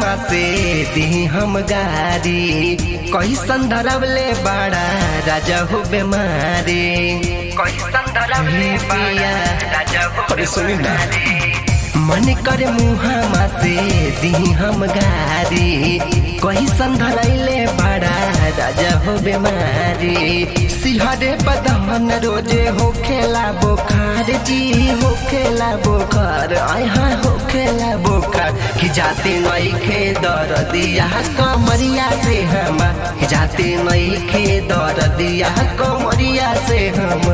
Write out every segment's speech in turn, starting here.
मुहामा से दी हम गारी कैसन धरवले बड़ा राजा हो बेमारी कैसन धरवले बड़ा राजा हो अरे सुनी ना। मन कर मुहामा से दी हम गारी कैसन धरैले बड़ा राजा हो बेमारी सिहरे बदन रोजे हो खेला बोखार जी हो खेला बोखार आहा हो खेला बोखार कि जाते नई खे दर दिया कमरिया से हम कि जाते नई खे दर दिया कमरिया से हम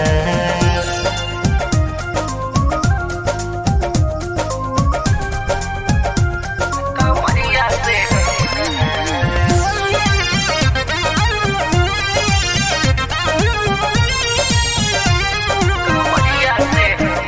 कमरिया से कमरिया से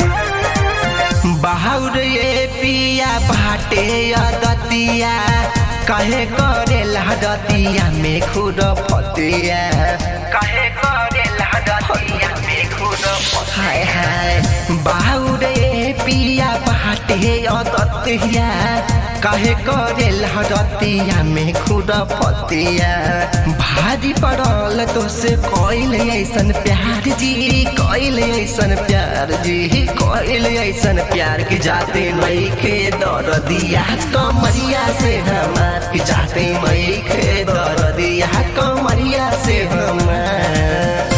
बाहुर ये पिया बाटे अदतिया कहे करे लहदतिया में खुद फतिया कहे करे लहदतिया में खुद हाय हाय बाहुर ये पिया बाटे अदतिया कहे करे लहदतिया में खुद फतिया भारी पड़ल तो से कोइल ऐसन प्यार जी कोइल ऐसन प्यार जी कोइल ऐसन प्यार की जाते मई के दर दिया कमरिया से हमार की जाते मई के दर दिया कमरिया से हमार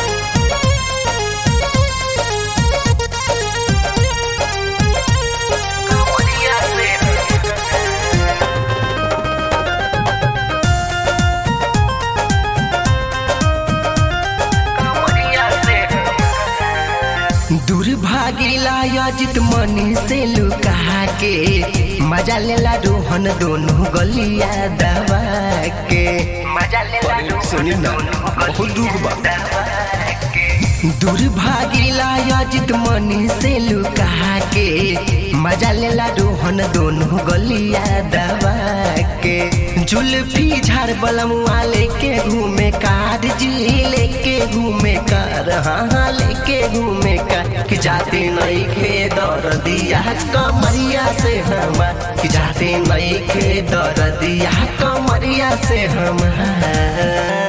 कमरिया से दुर्भागिला अजित मनी से लुका के मजा लेला रोहन दोनों गलिया दबा के मजा लेला अरे सुनी ना बहुत दुख बा दुर्भागिला अजित मनी से लुका के मजा लेला रोहन दोनों गलिया दबा के जुल्फी झाड़ बलमुआ लेके घूमे कार जी लेके घूमे कार हाँ हाँ लेके घूमे कार कि जाते नई खे दर दिया कमरिया से हम कि जाते नई खे दर दिया कमरिया से हम